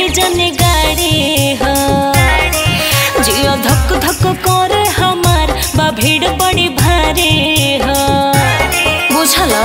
ही जने गाड़ी हो जियो धक धक करे हमार बा भीड़ बड़ी भारी हो बुझल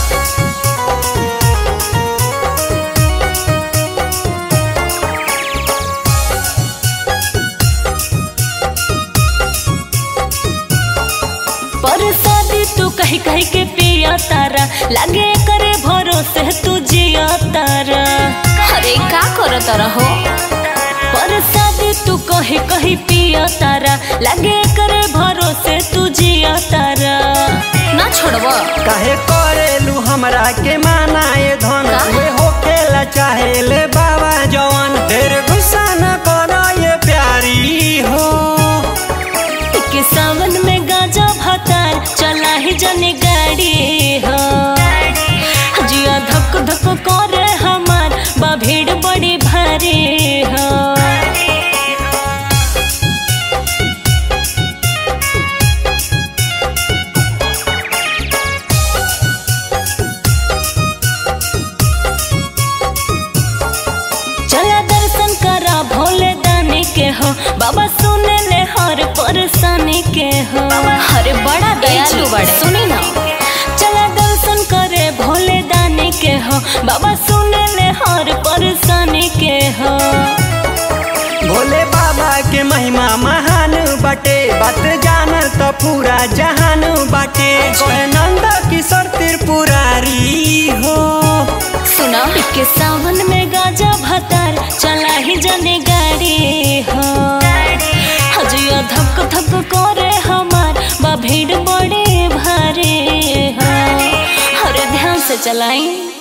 पर शादी तू कही कही के पिया तारा लगे करे भरोसे तू जिया तारा अरे का कर तारा हो पर शादी तू कही कही पिया तारा लगे करे भरोसे तू जिया तारा ना छोड़बो काहे करेलू हमरा के माना ये धन का? वे होखेला चाहे ले बाबा जवन ढेर गुस्सा न करो ये प्यारी हो के सावन में गाजा भतार चला ही जने गाड़ी हो जिया धक धक करे हमार बा भीड़ बड़ी भारी हो चला दर्शन करा भोले दानी के हो बाबा सुने ले हर परेशानी के हो अरे बड़ा दयालु बड़े सुनी ना चला दर्शन करे भोले दानी के हो बाबा सुने ले हर परेशानी के हो भोले बाबा के महिमा महान बाटे बात जान तो पूरा जहान बाटे कोहे नंद किशोर त्रिपुरारी हो सुना के सावन में गाजा भतार चला ही जने गाड़ी हो हजिया धक धक करे हमार बा भीड़ बड़े भारी हो अरे ध्यान से चलाई